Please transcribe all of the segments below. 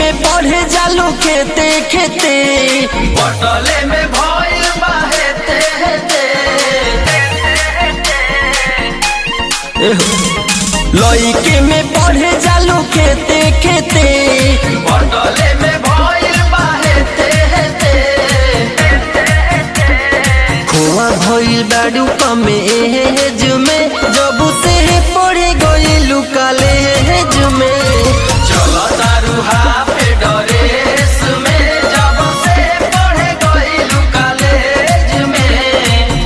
में पढ़े जालू खेते खेते बटले में भइल बा हेते हेते लइके में पढ़े जालू खेते खेते बटले में भइल बा हेते हेते खोआ भइल बाडू कमे एज में जब से पढ़े गइलू कॉलेज में चलो तारू हाफे डरेस में जब से पढ़े गइलू कॉलेज में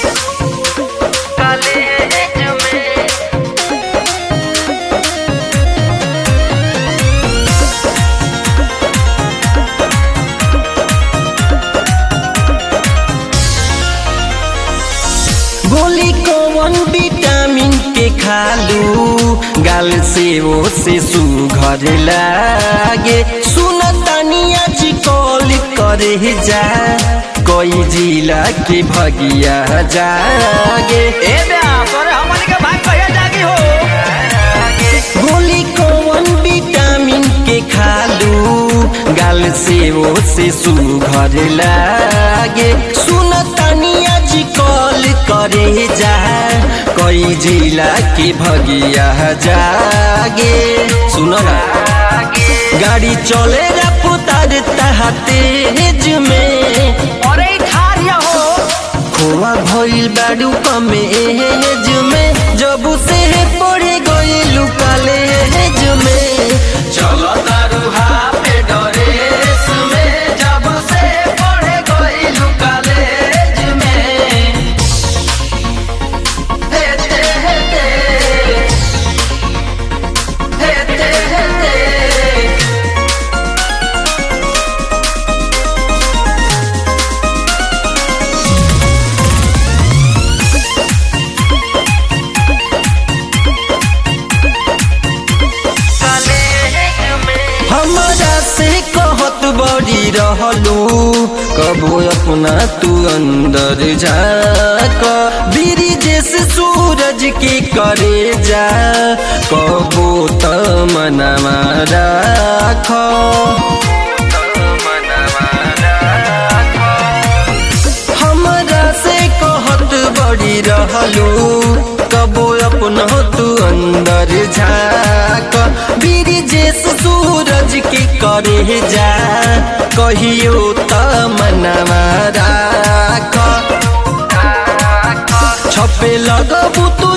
कॉलेज में गोली कौन विटामिन के खालू गाल से ओ से सुघर लागे सुन तानिया जी कॉल करे जा कोई जिला के भगिया जागे ए बे तोरे हमनी के भाई कहिया जागी हो गोली कौन विटामिन के खालू गाल से ओ से सुघर लागे सुन तानिया जी कॉल करे जा कोई जिला के भगिया जागे सुनो ना गाड़ी चले रफ्तार तेज में अरे खारिया हो खोआ भइल बाडू कमे एज में जब से पढ़े गइलू कॉलेज में चलो तारू हाफे डरेस में जब से पढ़े गइलू कॉलेज में हेते हेते हेते हेते हमरा से कहत बड़ी रहलू कबो अपना तू अंदर जाक बीरी जैसे सूरज के करे जा कबो त मनवा राख हमरा से कहत बड़ी रहलू कबो अपना तू अंदर झाक बीरी जैस सूरज के करे जा कहियो त मनवा राख छपे लगबू तू